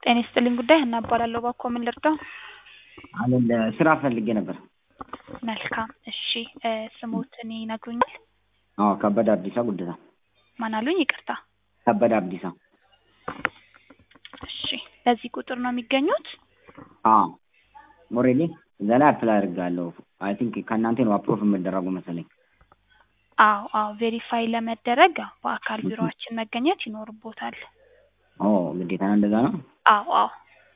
ጤና ይስጥልኝ ጉዳይ ሀና እባላለሁ። እባክዎ ምን ልርዳው? አሁን ስራ ፈልጌ ነበር። መልካም እሺ እ ስሞትን ይነግሩኛል? አዎ ከበደ አብዲሳ ጉደታ። ማን አሉኝ? ይቅርታ። ከበደ አብዲሳ። እሺ በዚህ ቁጥር ነው የሚገኙት? አዎ ኦልሬዲ እዛ ላይ አፕላይ አድርጋለሁ። አይ ቲንክ ከእናንተ ነው አፕሮቭ የምደረጉ መሰለኝ። አዎ አዎ ቬሪፋይ ለመደረግ አዎ በአካል ቢሮአችን መገኘት ይኖርቦታል። ኦ ግዴታ ነው እንደዛ ነው? አዎ አዎ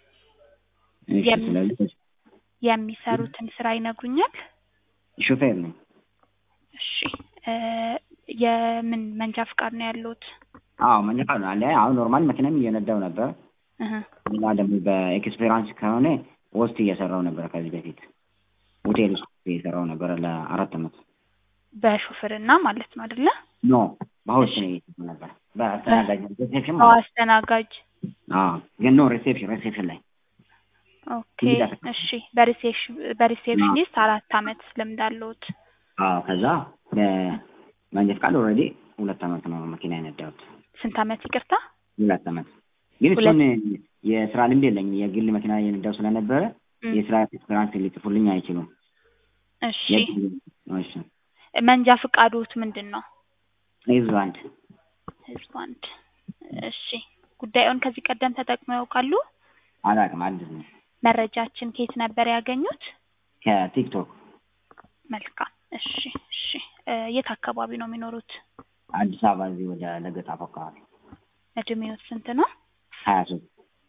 እሺ የም- ስለዚህ የሚሰሩትን ስራ ይነግሩኛል? ሹፌር ነኝ። እሺ እ የምን መንጃ ፍቃድ ነው ያለዎት? አዎ መንጃ ፈቃድ አለ። አሁን ኖርማል መኪናም እየነዳው ነበር። እህ እና ደግሞ በኤክስፔሪንስ ከሆነ ሆስት እየሰራው ነበር ከዚህ በፊት ሆቴል ውስጥ እየሰራው ነበር ለአራት አመት። በሹፍርና ማለት ነው አይደለ? ኖ በሆስት እሺ። ነው እየሰራው ነበር። በአስተናጋጅ ሪሴፕሽን አዎ ማለት አስተናጋጅ። አዎ ግን ኖ ሪሴፕሽን ሪሴፕሽን ላይ ኦኬ እንግዳ እሺ በሪሴፕሽን በሪሴፕሽኒስት አራት አመት ልምድ አለዎት? አዎ ከዛ በመንጃ ፈቃድ ኦልሬዲ ሁለት አመት ነው መኪና የነዳሁት። ስንት አመት ይቅርታ? ሁለት አመት ግን ሁለት- እሱን የስራ ልምድ የለኝም። የግል መኪና የነዳው ስለነበረ እም፣ የስራ ኤክስፔሪንስ ሊጽፉልኝ አይችሉም። እሺ የግል- እሺ መንጃ ፍቃዶት ምንድን ነው? ህዝብ አንድ ህዝብ አንድ። እሺ ጉዳዩን ከዚህ ቀደም ተጠቅመው ያውቃሉ? አላውቅም፣ አዲስ ነው። መረጃችን ከየት ነበር ያገኙት? ከቲክቶክ መልካም እሺ እሺ እ የት አካባቢ ነው የሚኖሩት? አዲስ አበባ እዚህ ወደ ለገጣፎ አካባቢ እድሜዎት ስንት ነው? ሀያ ሶስት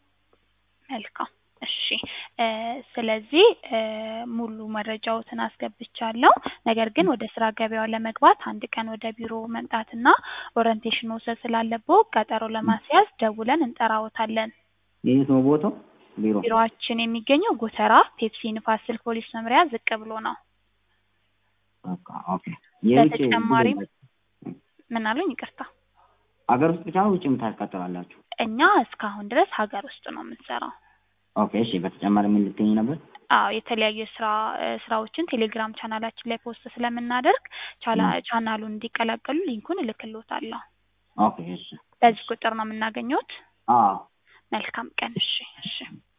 መልካም እሺ እ ስለዚህ እ ሙሉ መረጃዎትን አስገብቻለሁ። ነገር ግን ወደ ስራ ገበያው ለመግባት አንድ ቀን ወደ ቢሮ መምጣትና ኦሪንቴሽን መውሰድ ስላለብዎ ቀጠሮ ለማስያዝ ደውለን እንጠራዎታለን። የት ነው ቦታው? ቢሮ ቢሮአችን የሚገኘው ጎተራ ፔፕሲ ንፋስ ስልክ ፖሊስ መምሪያ ዝቅ ብሎ ነው። በቃ ኦኬ። የውጭ በተጨማሪም ምን አሉኝ? ይቅርታ ሀገር ውስጥ ብቻ ነው ውጭ የምታስቀጥላላችሁ? እኛ እስካሁን ድረስ ሀገር ውስጥ ነው የምንሰራው። ኦኬ እሺ። በተጨማሪ ምን ልትይኝ ነበር? አዎ የተለያዩ የስራ እ ስራዎችን ቴሌግራም ቻናላችን ላይ ፖስት ስለምናደርግ ቻላ ቻናሉን እንዲቀላቀሉ ሊንኩን እልክልዎታለሁ። ኦኬ እሺ። በዚህ ቁጥር ነው የምናገኘዎት? አዎ መልካም ቀን። እሺ እሺ